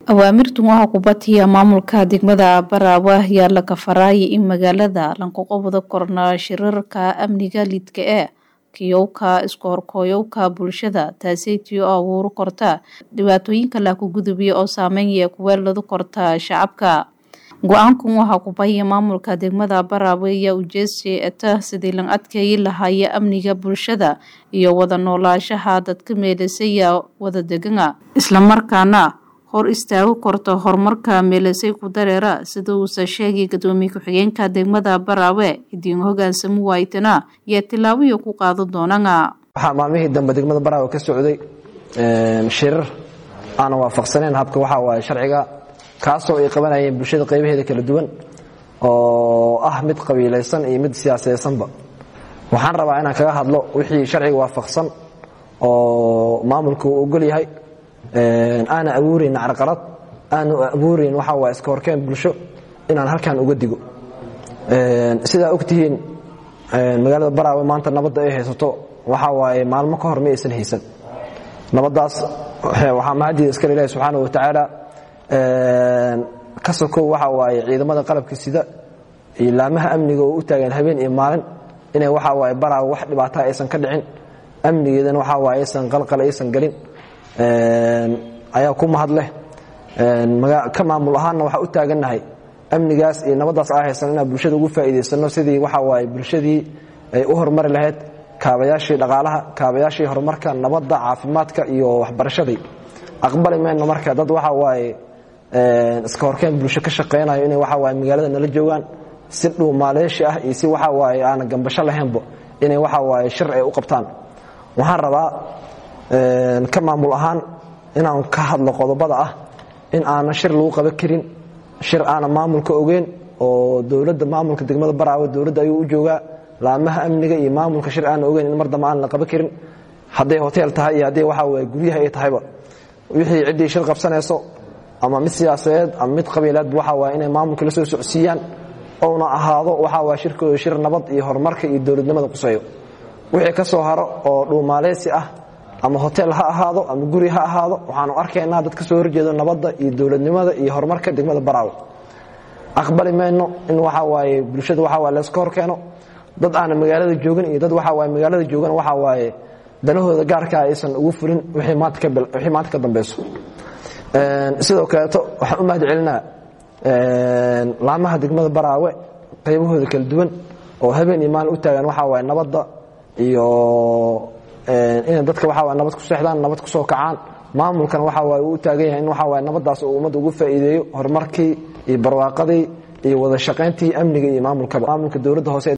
awaamirtan waxaa ku batiya maamulka degmada Baraawe ayaa la kafaraya in magaalada lanqoqobada korna shirarka amniga lidka ee kiyowka isku horkooyowka bulshada taaseytii oo abuuro korta dhibaatooyinka la ku gudubiya oo saameynaya kuweeladu korta shacabka go-aankan waxaa ku bahiya maamulka degmada Baraawe ayaa ujeestay eta sidii lan adkeeyi lahaaya amniga bulshada iyo wada noolaashaha dadka meelasaya wada degana islamarkaana hor istaago korta horumarka meelasay ku dareera sida uusa sheegay gadoomiye ku-xigeenka degmada Baraawe idiin hogaansamu waaytana iyo tilaabiyo ku qaado doonana waxaa maalmihii dambe degmada Baraawe ka socday shirar aan waafaqsaneyn habka waxa waaye sharciga kaasoo ay qabanayeen bulshada qaybaheeda kala duwan oo ah mid qabiilaysan iyo mid siyaasadaysanba waxaan rabaa inaan kaga hadlo wixii sharciga waafaqsan oo maamulka uu ogol yahay aana abuurayn carqalad aanu abuurayn waxa waa iska horkeen bulsho inaan halkan uga digo sidaa ogtihiin magaalada baraawe maanta nabadda ay haysato waxa waaye maalmo ka hor ma aysan haysan nabaddaas waxaa mahadiida iskale ilahi subxaana wa tacaala ka sokow waxa waaye ciidamada qalabka sida iyo laamaha amniga oo u taagan habeen iyo maalin inay waxa waaye baraawe wax dhibaataa aysan ka dhicin amnigeedana waxa waaye aysan qalqal aysan gelin ayaa ku mahad leh ka maamul ahaanna waxaa u taagannahay amnigaas iyo nabaddaas aa haysan inaan bulshada ugu faa'iidaysano sidii waxa waaye bulshadii ay u horumari lahayd kaabayaashii dhaqaalaha kaabayaashii horumarka nabadda caafimaadka iyo waxbarashadii aqbali mayno marka dad waxa waaye iska horkeen bulsho ka shaqaynayo inay waxa waaye magaalada nala joogaan si dhow maaleeshi ah iyo si waxa waaye aana gambasho lahaynba inay waxa waaye shir ay u qabtaan waxaan rabaa ka maamul ahaan inaan ka hadlo qodobada ah in aanan shir lagu qaban karin shir aanan maamulka ogeyn oo dowladda maamulka degmada baraawe dowladda ayuu u joogaa laamaha amniga iyo maamulka shir aanan ogeyn in mar dambe aan la qaban karin hadday hotel tahay iyo haddii waxa waye guryaha ay tahayba wixii ciddii shir qabsanayso ama mid siyaasadeed ama mid qabiileedba waxa waye inay maamulka la soo socsiiyaan ouna ahaado waxa waye shirkooda shir nabad iyo horumarka iyo dowladnimada quseeyo wixii ka soo haro oo dhuumaaleysi ah ama hotel ha ahaado ama guri ha ahaado waxaanu arkaynaa dad ka soo horjeedo nabadda iyo dowladnimada iyo horumarka degmada baraawe aqbali mayno in waxa waaye bulshada waxa waye layska hor keeno dad aana magaalada joogin iyo dad waxa waaye magaalada joogan waxa waaye danahooda gaarkaa aysan ugu fulin wixii maanta ka dambeyso sidoo kaleeto waxaan u mahad celinaa laamaha degmada baraawe qaybahooda kala duwan oo habeen iyo maalin u taagan waxa waaye nabadda iyo inay dadka waxa waa nabad ku seexdaan nabad ku soo kacaan maamulkan waxa waaye uu u taagan yahay in waxa waaye nabaddaas uu ummadda ugu faa'iideeyo horumarkii iyo barwaaqadii iyo wada shaqayntii amniga iyo maamulkaba maamulka dowladda hoose